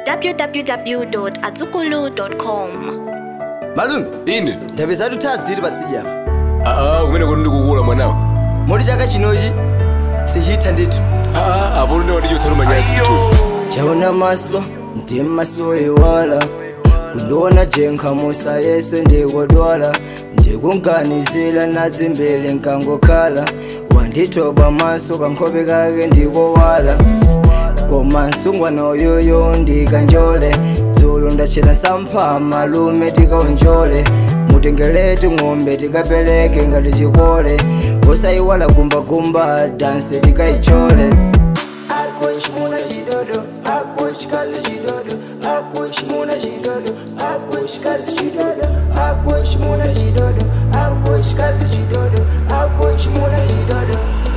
www.azukulu.com. malume ine ndabe zatu tadziri patsidya apa aa kumene kuti ndikukula mwanawo moti chaka chinochi sichitha ndithu aa apo ndiwo ndichotsalo manyasi ndithu chaona maso ndi maso iwala kundiona jenkha musa yese ndikodwala ndikunganizila nadzimbili nkangokhala wandithoba maso kankhope kake ndikowala koma msungwana uyoyo ndikanjole dzulu ndachita sampha malume tikaunjole mutengeletu ng'ombe tikapeleke ngati chikole osayiwala gumbagumba danse tikaichole Akushimuna chidodo, akushikazi chidodo, akushimuna chidodo, akushikazi chidodo, akushimuna chidodo, akushikazi chidodo, akushimuna chidodo,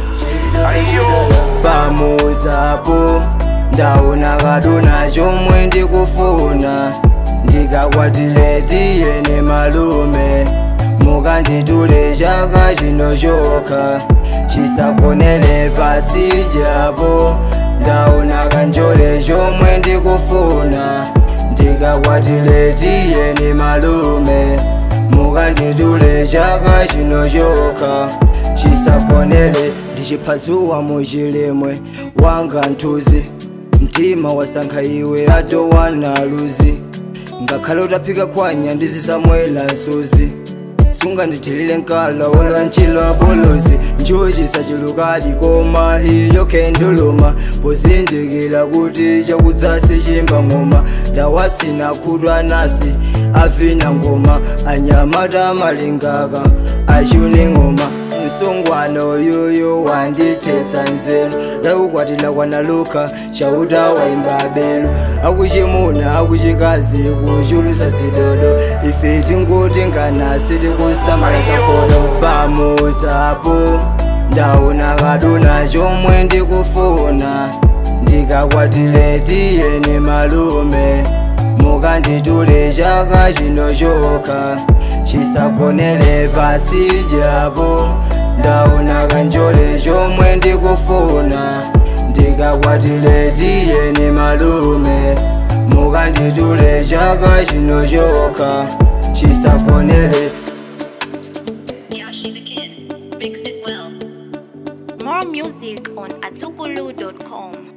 chidodo. Pamuzapo ndaona kaduna chomwe ndikufuna ndikakwatile tiyene malume mukanditule chaka chino chokha chisakonele patsijapo ndaona kanjole chomwe ndikufuna ndikakwatile tiyeni malume mukanditule chaka chino chokha chisakonele ndichiphazuwa muchilimwe wanga nthuzi mtima wasankha iwe atowana luzi ngakhale utaphika khwanya ndizisamwela nsuzi sungandithilile nkala olwanchila bolozi njoji sachilukali koma iyo kenduluma pozindikila kuti chakudzasi chimba ngoma ndawatsina khudwa nasi avina ngoma anyamata amalingaka achune ngoma msungwana uyuyu wandithetsa nzeru ndakukwatila kwanaluka chauta waimba belu akuchimuna akuchikazi kuchulusa zidodo ife tinguti nganasi tikusamala zakhono pamuzapo ndaona kaduna chomwe ndikufuna ndikakwatile tiyeni malume mukanditule chaka chino chokha chisakonele patsijapo ndaona kanjole chomwe ndikufuna ndikakwatile tiyeni malume mukanditule chaka chino chokha chisakonele Yashi the Kid. Mixed it well. More music on azukulu.com.